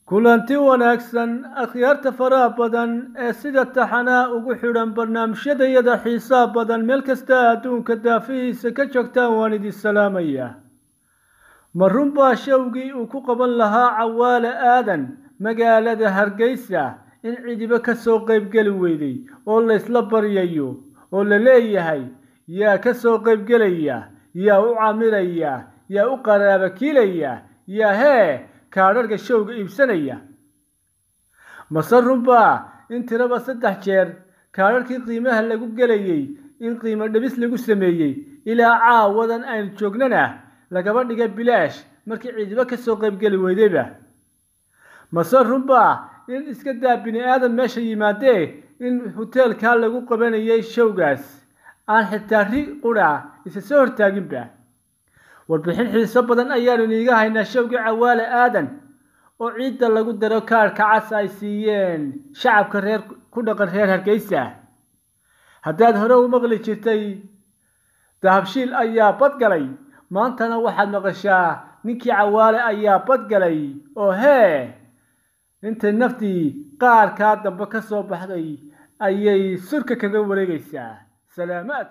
kulanti wanaagsan akhyaarta faraha badan ee sida taxanaa ugu xidhan barnaamijyadayada xiisaha badan meel kasta adduunka daafihiisa ka joogtaan waan idin salaamayaa ma runbaa showgii uu ku qaban lahaa cawaale aadan magaalada hargeysa in cidiba ka soo qaybgeli weyday oo laysla baryayo oo la leeyahay yaa ka soo qaybgelaya yaa u camiraya yaa u qaraabakiilaya yaa hee kaadharhka showga iibsanaya mase runbaa in tiraba saddex jeer kaadharhkii qiimaha lagu gelayay in qiimo dhibis lagu sameeyey ilaa caawadan aynu joognana lagaba dhigay bilaash markii ciidiba ka soo qaybgeli weydayba mase runbaa in iska daa bini aadan meesha yimaadee in hoteelkaa lagu qabanayay showgaas aan xitaa ri qudha isa soo hortaaginba warbixin xiiso badan ayaanu iniiga haynaa showgii cawaale aadan oo ciidda lagu daro kaarhka cas ay siiyeen shacabka reer ku dhaqan reer hargeysa haddaad hore u maqli jirtay dahabshiil ayaa badgalay maantana waxaad maqashaa ninkii cawaale ayaa badgalay oo hee intay naftii qaarkaa dambe ka soo baxday ayay surka kaga wareegaysaa salaamaad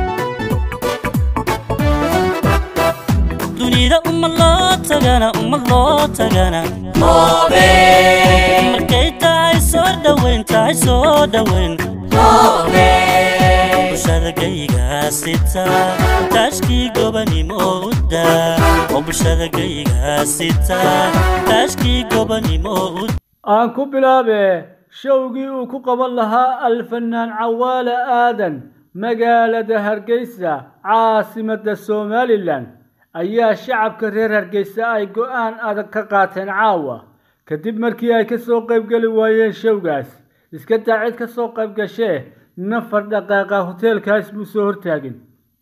dunida uma loo tagana uma loo tagana markay tahay soo dhoweyn tahay soo dhoweyn bulshada gaygaa sita taashkii gobanimo u daa oo bulshada gaygaa sita taashkii gobanimo u aan ku bilaabe showgii uu ku qaban lahaa alfanaan cawaale aadan magaalada hargeysa caasimadda somalilan ayaa shacabka reer hargeysa ay go-aan adag ka qaateen caawa kadib markii ay ka soo qaybgeli waayeen showgaas iska daa cid ka soo qayb gashee nafar dhaqaaqa hoteelkaas buu soo hortaagin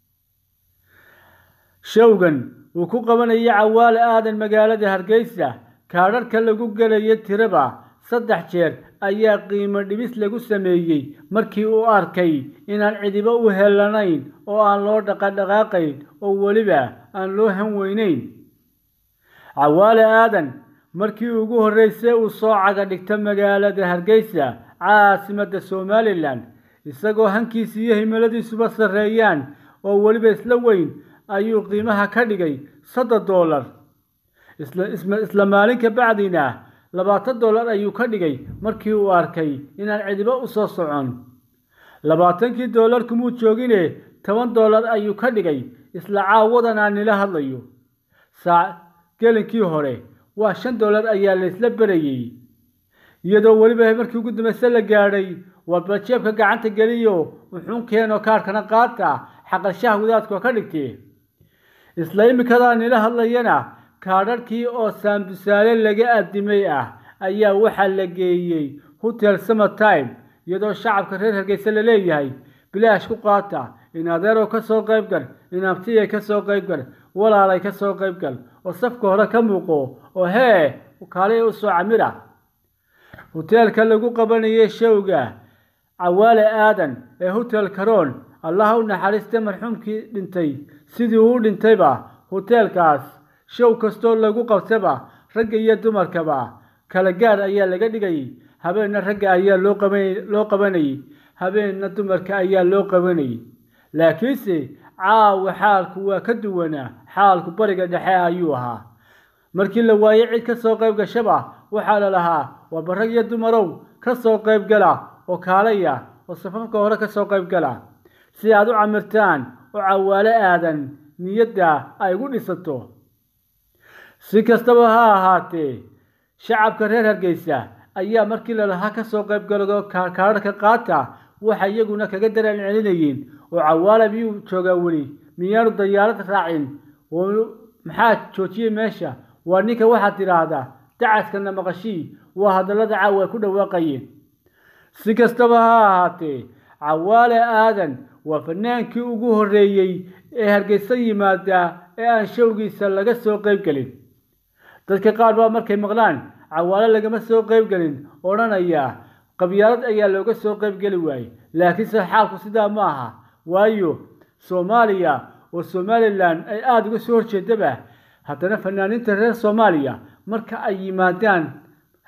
showgan uu ku qabanayay cawaale aadan magaalada hargeysa kaadharhka lagu gelaya tiraba saddex jeer ayaa qiimo dhibis lagu sameeyey markii uu arkay inaan cidibo u helanayn oo aan loo dhaqadhaqaaqayn oo weliba aan loo han weynayn cawaale aadan markii ugu horreysay uu soo caga dhigta magaalada hargeysa caasimadda somalilan isagoo hankiisa iyo himiladiisuba sarreeyaan oo weliba isla weyn ayuu qiimaha ka dhigay soddon dollar isla maalin ka bacdiina labaatan dollar ayuu ka dhigay markii uu arkay inaan cidibo u soo socon labaatankii dollar kumuu joogine toban dollar ayuu ka dhigay isla caawadan aan nila hadlayo saac gelinkii hore waa shan dollar ayaa laysla berayey iyadoo weliba markii ugu dambayse la gaadhay warba jeebka gacanta geliyo wuxuun keenoo kaarhkana qaata xaqalshaha wadaadkoo ka dhigtee isla imikadaa nila hadlayana kaadharhkii oo saambusaale laga addimay ah ayaa waxaa la geeyey hotel summertime iyadoo shacabka reer hargeysa la leeyahay bilaash ku qaata in adeerow ka soo qaybgal in abtiyay ka soo qaybgal walaalay ka soo qaybgal oo safka hore ka muuqo oo hee kaalay u soo camira hoteelka lagu qabanayay showga cawaale aadan ee hotel caroon allaha u naxariista marxuumkii dhintay sidii uu dhintayba hoteelkaas show kastoo lagu qabtaba ragga iyo dumarkaba kala gaar ayaa laga dhigayay habeenna ragga ayaa loo qabaloo qabanayay habeenna dumarka ayaa loo qabanayay laakiinse caawa xaalku waa ka duwanaa xaalku bariga dhexe ayuu ahaa markii la waayey cid ka soo qayb gashaba waxaa la lahaa waaba rag iyo dumarow ka soo qayb gala oo kaalaya oo safafka hore ka soo qayb gala si aad u camirtaan oo cawaale aadan niyadda ay gu dhisato si kastaba ha ahaatee shacabka reer hargeysa ayaa markii lalahaa ka soo qayb galo kaadharhka qaata waxay iyaguna kaga daraan celinayeen oo cawaale miyuu joogaa weli miyaanu dayaarad raacin maxaa joojiyey meesha waa ninka waxaad tidhaahdaa dacaskana maqashii waa hadallada caawa ay ku dhawaaqayeen si kastaba ha ahaatee cawaale aadan waa fanaankii ugu horreeyey ee hargeysa yimaada ee aan showgiisa laga soo qayb gelin dadka qaar baa markay maqlaan cawaale lagama soo qayb gelin odhanaya qabyaalad ayaa looga soo qayb geli waayey laakiinse xaalku sidaa ma aha waayo soomaaliya oo somalilan ay aada uga soo horjeedaba haddana fanaaniinta reer soomaaliya marka ay yimaadaan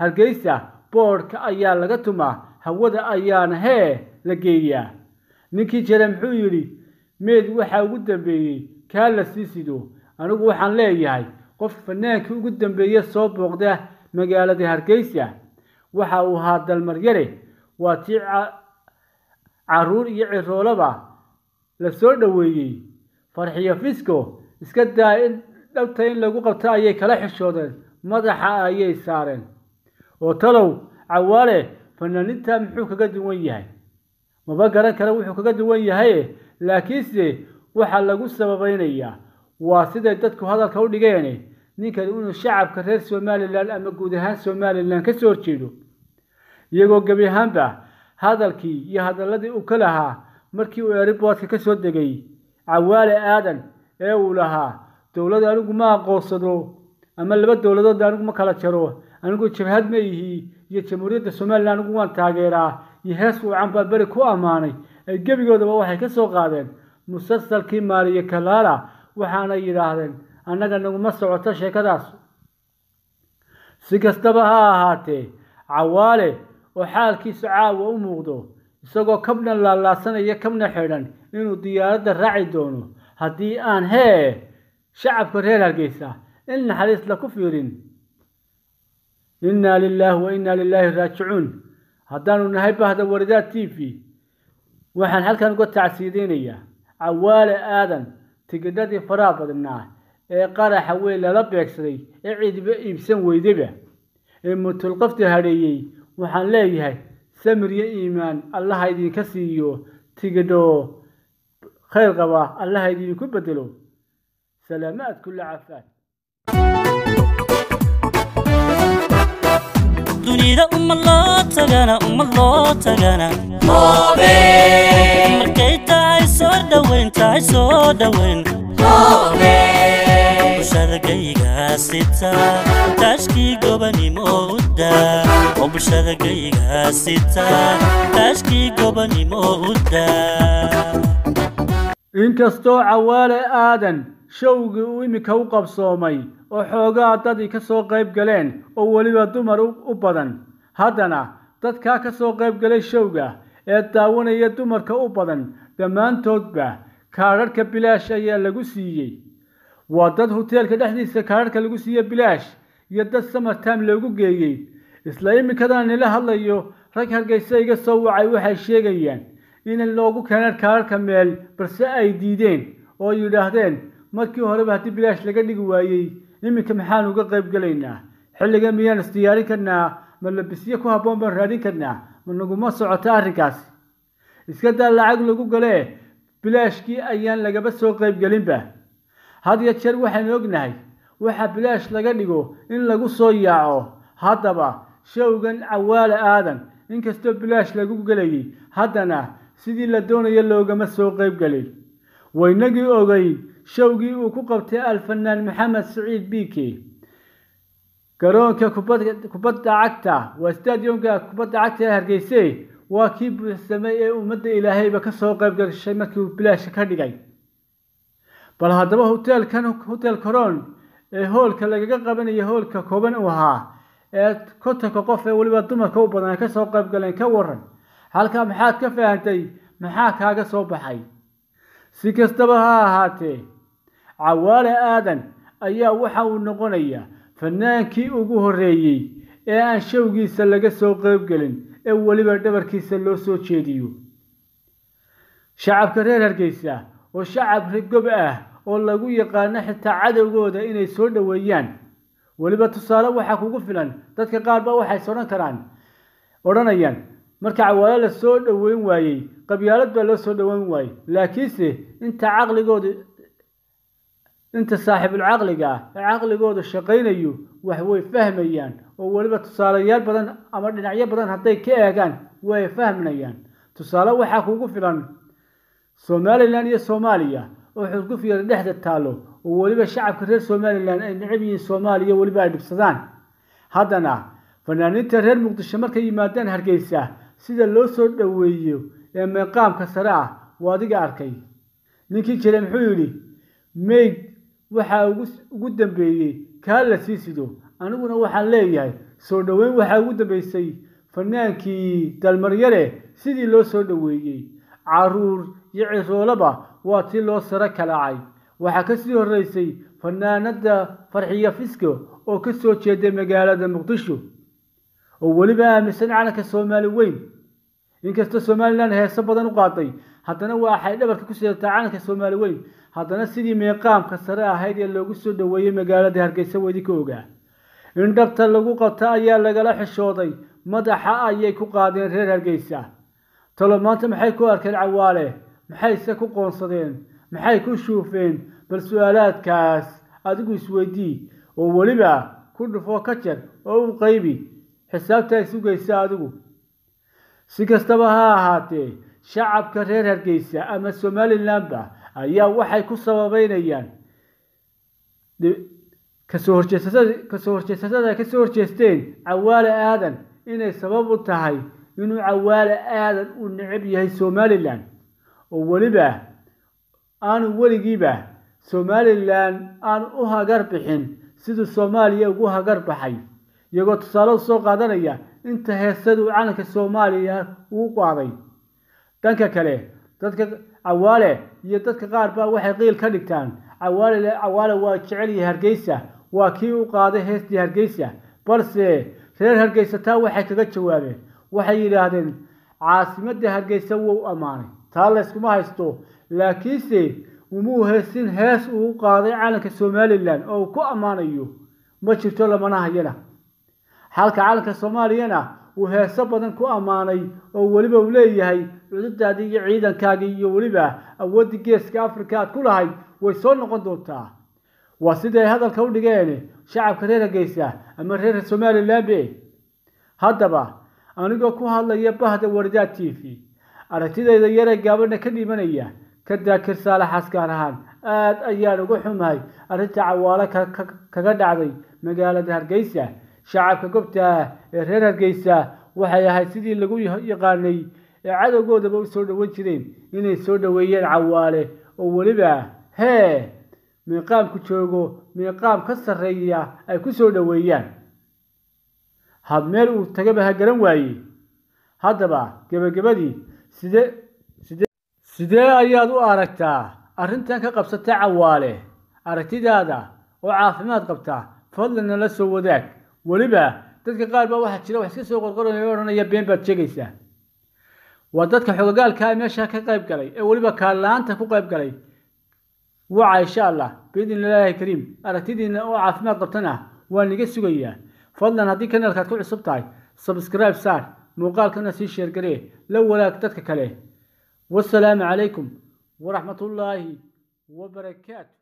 hargeysa boodhka ayaa laga tumaa hawada ayaana hee la geeyaa ninkii jira muxuu yidhi meed waxaa ugu dambeeyey kaa la sii sido anigu waxaan leeyahay qof fanaankii ugu dambeeye soo booqda magaalada hargeysa waxa uu ahaa dalmaryare waa tii caruur iyo ciroolaba la soo dhoweeyey farxiyo fisco iska daa in dhabta in lagu qabto ayay kala xishoodeen madaxa ayay saareen oo talow cawaale fanaaninta muxuu kaga duwan yahay maba garan kara wuxuu kaga duwan yahay laakiinse waxaa lagu sababaynayaa waa siday dadku hadalka u dhigeen ninkan inuu shacabka reer somalilan ama guud ahaan somalilan ka soo horjeedo iyagoo gebi ahaanba hadalkii iyo hadaladii uu ka lahaa markii uu eriboodka ka soo degay cawaale aadan ee uu lahaa dowlad anigu ma aqoonsado ama laba dowladood anigu ma kala jaro anigu jabhad ma ihi iyo jamhuuriyadda somalilan anigu waan taageeraa iyo hees wacan baa beri ku ammaanay ay gebigoodaba waxay ka soo qaadeen musalsalkii maaliye kalaala waxaana yidhaahdeen annaga naguma socoto sheekadaas si kastaba ha ahaatee cawaale oo xaalkiisu caawa u muuqdo isagoo kabna laalaasanaya kabna xidhan inuu diyaaradda raaci doono haddii aan hee shacabka reer hargeysa in naxariis la ku fiirin innaa lilaahi wa innaa lilaahi raajicuun haddaanu nahay bahda waradaad t v waxaan halkan uga tacsiideynayaa cawaale aadan tigidhadii faraha badnaa ee qaraxa weyn lala beegsaday ee ciidiba iibsan weydaba ee mutulqafta hadheeyey waxaan leeyahay samir iyo iimaan allaha idinka siiyo tigidho khayr qaba allaha idinku bedelo salaamaad kulla cafaad dunida uma loo tagana uma loo tagana markay tahay soo dhoweyn tahay soo dhoweyn bulshada gaygaasita taashkii gobanimo u daa oo bulshada gaygaasita taashkii gobanimo u daa inkastoo cawaale aadan showgii uu iminka u qabsoomay oo xoogaa dadii ka soo qayb galeen oo weliba dumar u badan haddana dadkaa ka soo qayb galay showga ee daawanaya dumarka u badan dhammaantoodba kaadharhka bilaash ayaa lagu siiyey waa dad hoteelka dhexdiisa kaadharhka lagu siiye bilaash iyo dad samartime loogu geeyey isla iminkadan nila hadlayo rag hargeysa iga soo wacay waxay sheegayaan in loogu keeneen kaadharhka meel balse ay diideen oo yidhaahdeen markii horeba haddii bilaash laga dhigi waayey iminka maxaan uga qayb gelaynaa xilligan miyaan isdiyaarin karnaa ma labisyo ku habboon baan raadin karnaa ma naguma socoto arrinkaasi iska daa lacag lagu galee bilaashkii ayaan lagaba soo qayb gelinba had ya jeer waxaynu ognahay waxa bilaash laga dhigo in lagu soo yaaco haddaba showgan cawaale aadan inkastoo bilaash lagu gelayay haddana sidii la doonayo loogama soo qayb gelin waynagii ogay showgii uu ku qabtay alfanaan maxamed siciid biike garoonka kubadda cagta waa stadionka kubadda cagta ee hargeyse waa kii buuxsamay ee ummadda ilaahayba ka soo qayb gashay markii uu bilaasha ka dhigay bal haddaba hoteelkan hotel coron ee hoolka lagaga qabanaya hoolka kooban uu ahaa ee kontonka qof ee weliba dumarka u badan ay ka soo qayb galeen ka waran halkaa maxaad ka fahantay maxaa kaaga soo baxay si kastaba ha ahaatee cawaale aadan ayaa waxa uu noqonayaa fanaankii ugu horreeyey ee aan showgiisa laga soo qayb gelin ee weliba dhabarkiisa loo soo jeediyo shacabka reer hargeysa oo shacab rigob ah oo lagu yaqaano xitaa cadowgooda inay soo dhoweeyaan weliba tusaale waxaa kugu filan dadka qaar ba waxay odhan karaan odhanayaan marka cawaale la soo dhoweyn waayey qabyaalad baa loo soo dhoweyn waayey laakiinse inta caqligooda inta saaxiibulcaqliga ah ee caqligooda shaqaynayo wax way fahmayaan oo weliba tusaalayaal badan ama dhinacyo badan hadday ka eegaan way fahmayaan tusaale waxaa kugu filan somalilan iyo soomaaliya oo xurguf yara dhexda taallo oo weliba shacabka reer somalilan ay necab yihiin soomaaliya weliba ay dhibsadaan haddana fanaaniinta reer muqdisho markay yimaadaan hargeysa sida loo soo dhoweeyo ee meeqaamka sare ah waa adiga arkay ninkii jire muxuu yidhi mayd waxaa ugu dambeeyey kaa la sii sido aniguna waxaan leeyahay soo dhoweyn waxaa ugu dambeysay fanaankii dalmaryare sidii loo soo dhoweeyey caruur iyo ciroolaba waa tii loo saro kalaacay waxaa ka sii horreysay fanaanada farxiya fisko oo ka soo jeeday magaalada muqdisho oo weliba aaminsan calanka soomaali weyn inkastoo somalilan heeso badan u qaaday haddana waxay dhabarka ku sidataa calanka soomaali weyn haddana sidii meeqaamka sare ahayd ee loogu soo dhoweeyey magaalada hargeysa wedi ka ogaa in dhabta lagu qabta ayaa lagala xishooday madaxa ayay ku qaadeen reer hargeysa talo maanta maxay ku arkeen cawaale maxayse ku qoonsadeen maxay ku shuufeen bal su-aalaadkaas adigu isweydii oo weliba ku dhufoo ka jar oo u qaybi xisaabtaa isugaysa adigu si kastaba ha ahaatee shacabka reer hargeysa ama somalilanba ayaa waxay ku sababeynayaan kasoo horjeesasada kasoo horjeesasada ay kasoo horjeesteen cawaale aadan inay sabab u tahay inuu cawaale aadan u necab yahay somalilan oo weliba aanu weligiiba somalilan aanu u hagar bixin siduu soomaaliya ugu hagar baxay iyagoo tusaale usoo qaadanaya inta heesadu calanka soomaaliya uu qaaday dhanka kale dadka cawaale iyo dadka qaar baa waxay qiil ka dhigtaan cawaale cawaale waa jecel yahay hargeysa waa kii u qaaday heestii hargeysa balse reer hargeysa taa waxay kaga jawaabeen waxay yidhaahdeen caasimadda hargeysa wuu ammaanay taa layskuma haysto laakiinse umuu heesin hees uu u qaaday calanka somalilan oo uu ku ammaanayo ma jirto lamana hayana halka calanka soomaaliyana uu heeso badan ku ammaanay oo weliba uu leeyahay cududaadii iyo ciidankaagii iyo weliba awooddii geeska africa aad ku lahayd way soo noqon doontaa waa siday hadalka u dhigeen shacabka reer hargeysa ama reer somalilanbe haddaba anigoo ku hadlaya bahda wardaad t v aragtidayda yaree gaabadha ka dhimanaya ka daakir saalaxaas gaar ahaan aada ayaan uga xumahay arrinta cawaalo kaga dhacday magaalada hargeysa shacabka gobta ee reer hargeysa waxay ahayd sidii lagu yaqaanay ee cadowgoodaba u soo dhoweyn jireen inay soo dhoweeyeen cawaale oo weliba hee miiqaamku joogo miiqaam ka sarreeya ay ku soo dhoweeyaan had meel uu tagaba ha garan waaye haddaba gebagabadii sidee sidee sidee ayaad u aragtaa arrintan ka qabsata cawaale aragtidaada oo caafimaad qabta fadlan nala soo wadaag weliba dadka qaar baa waxaa jira wax iska soo qorqoranaya o odhanaya been baad sheegaysaa waa dadka xogogaalka meesha ka qayb galay ee weliba kaalaanta ku qayb galay waca insha allah biidn illaahi kariim aragtidiina oo caafimaad qabtana waa niga sugayaa fadlan haddii kanaalkaad ku cusub tahay sabscribe saar muuqaalkana sii sheergaree la walaag dadka kale wasalaamu calaykum waraxmatullaahi wabarakaatu